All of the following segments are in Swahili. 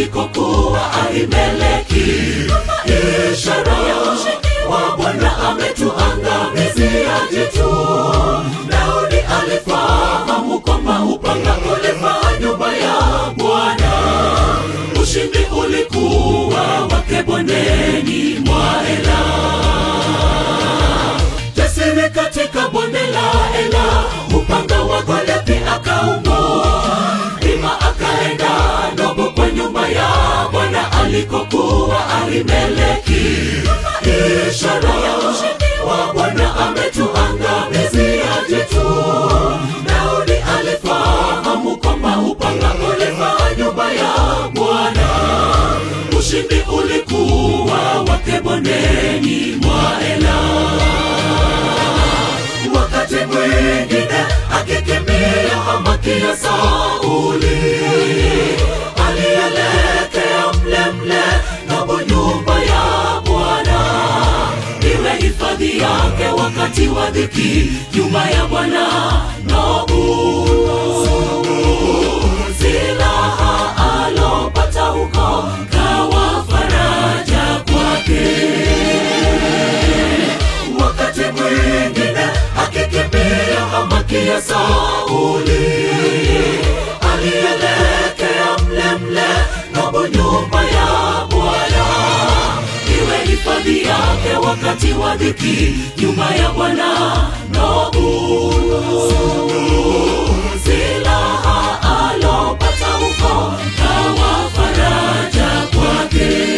alikokuwa Ahimeleki, ishara ya ushindi wa Bwana ametuangamizia jitu. Daudi alifahamu kwamba upanga ulifaa nyumba ya Bwana. Ushindi ulikuwa wake bondeni mwa Ela, jasiri katika bonde la Ela, upanga wa Goliathi akaung'oa, ima akaenda Nobu kwa nyumba ya Bwana alikokuwa Ahimeleki, ishara ya ushindi wa Bwana ametuangamizia jitu. Daudi alifahamu kwamba upanga ulifaa nyumba ya Bwana. Ushindi ulikuwa wake bondeni mwa Ela. Wakati mwingine akikimbia Amakia Sauli alielekea mle mle Nobu, nyumba ya Bwana iwe hifadhi yake wakati wa dhiki, nyumba ya Bwana Nobu. Silaha alopata huko kawa faraja kwake. Wakati mwingine akikimbia Amakia Sauli alielekea mle mle Nobu, nyumba ya Bwana iwe hifadhi yake wakati wa dhiki, nyumba ya Bwana Nobu. Silaha alopata huko kawa faraja kwake.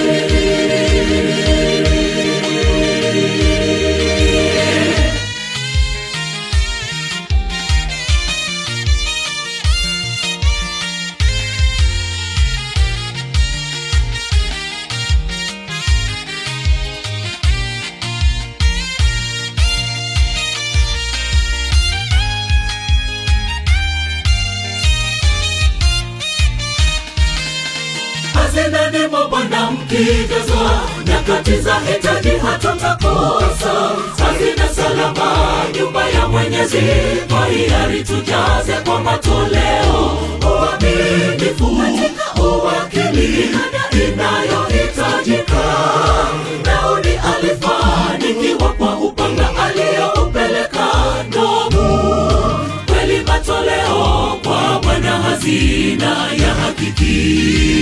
Hazinani mwa Bwana mkijazwa, nyakati za hitaji hatutakosa. Hazina salama, nyumba ya Mwenyezi, kwa hiari tujaze kwa matoleo. Uaminifu, uwakili inayohitajika. Daudi alifanikiwa kwa upanga aliyoupeleka Nobu kweli matoleo kwa Bwana hazina ya hakiki.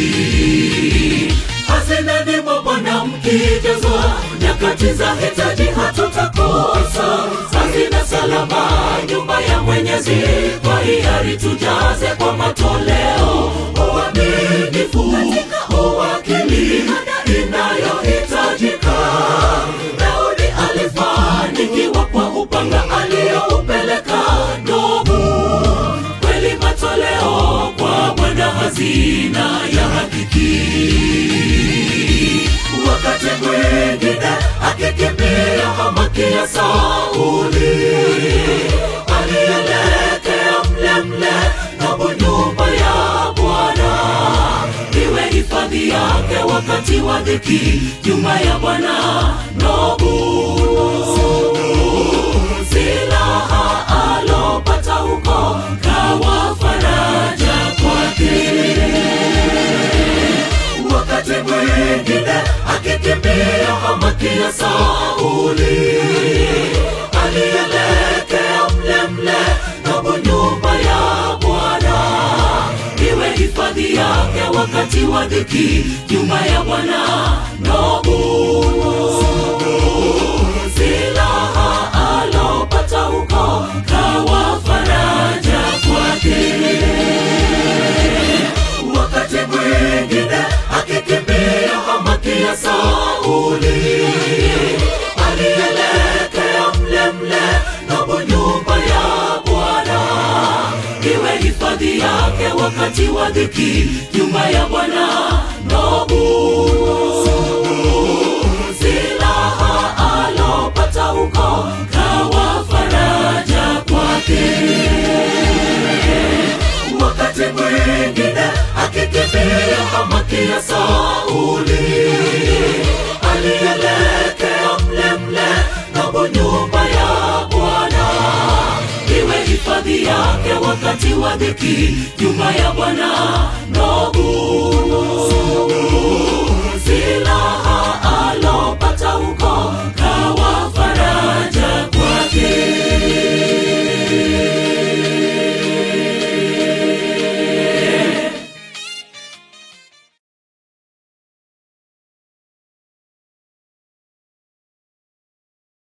Hazina ni mwa Bwana mkijazwa, nyakati za hitaji hatutakosa. Hazina salama, nyumba ya Mwenyezi, kwa hiari tujaze kwa matoleo. Uaminifu, uwakili inayohitajika. Daudi alifanikiwa kwa upanga aliyoupeleka Nobu kweli matoleo kwa Bwana hazina ya hakiki. Wakati mwingine akikimbia Amakia Sauli alielekea mle mle Nobu, nyumba ya Bwana iwe hifadhi yake wakati wa dhiki, nyumba ya Bwana Nobu. Silaha alopata huko kawa faraja kwake. Wakati mwingine akikimbia Amakia Sauli alielekea mle mle Nobu, nyumba ya Bwana iwe hifadhi yake wakati wa dhiki, nyumba ya Bwana Nobu. Silaha alopata huko kawa faraja kwake. Wakati mwingine akikimbia Amakia Sauli alielekea mle mle Nobu, nyumba ya Bwana iwe hifadhi yake wakati wa dhiki, nyumba ya Bwana Nobu. Silaha alopata huko kawa faraja kwake. Wakati mwingine akikimbia Amakia Sauli alielekea mle mle Nobu, nyumba ya Bwana iwe hifadhi yake wakati wa dhiki nyumba ya bwana ndogumu